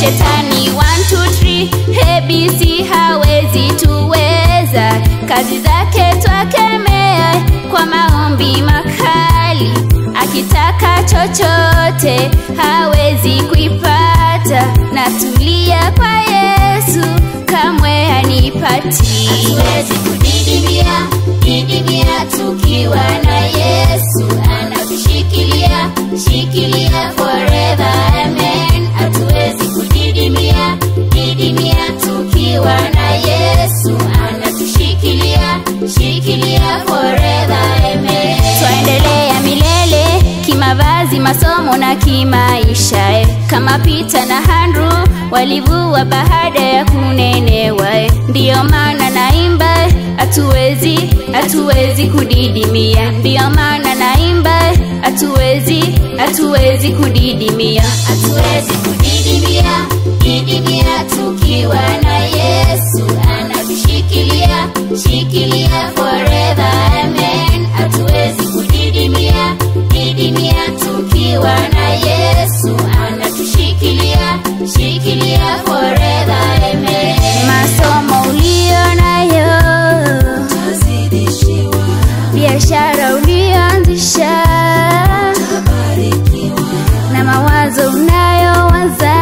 shetani 1 2 3 ABC hawezi tuweza kazi zake twakemea kwa maombi makali akitaka chochote hawezi kuipata na tulia kwa yesu kamwe hanipati hatuwezi kudidimia didimia tukiwa na yesu anatushikilia shikilia forever amen hatuwezi kudidimia didimia tukiwa na yesu anatushikilia shikilia forever amen twaendelea milele kimavazi masomo na kimaisha eh. kama pita na handru walivua baada ya kunenewa eh. ndiyo maana naimba hatuwezi hatuwezi kudidimia ndiyo maana naimba hatuwezi hatuwezi kudidimia hatuwezi kudidimia didimia tukiwa na yesu anatushikilia shikilia forever amen hatuwezi kudidimia didimia tukiwa na yesu anatushikilia shikilia forever amen masomo ulio nayo tazidishiwa biashara ulioanzisha tabarikiwa na mawazo unayowaza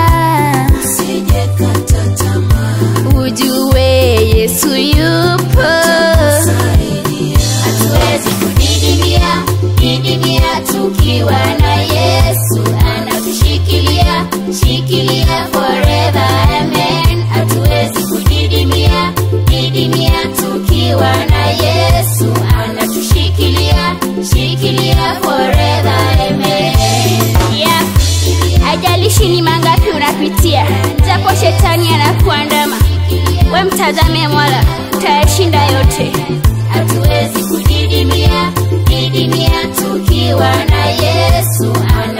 sijekata tamaa ujue yesu yupo saidia hatuwezi kudidimia didimia tukiwa na yesu anatushikilia shikilia forever amen hatuwezi kudidimia didimia tukiwa na yesu anatushikilia shikilia forever amen yeah. ajalishi ni mangapi unapitia japo shetani anakuandama we mtazame mwala utayashinda yote hatuwezi kudidimia didimia tukiwa na yesu ana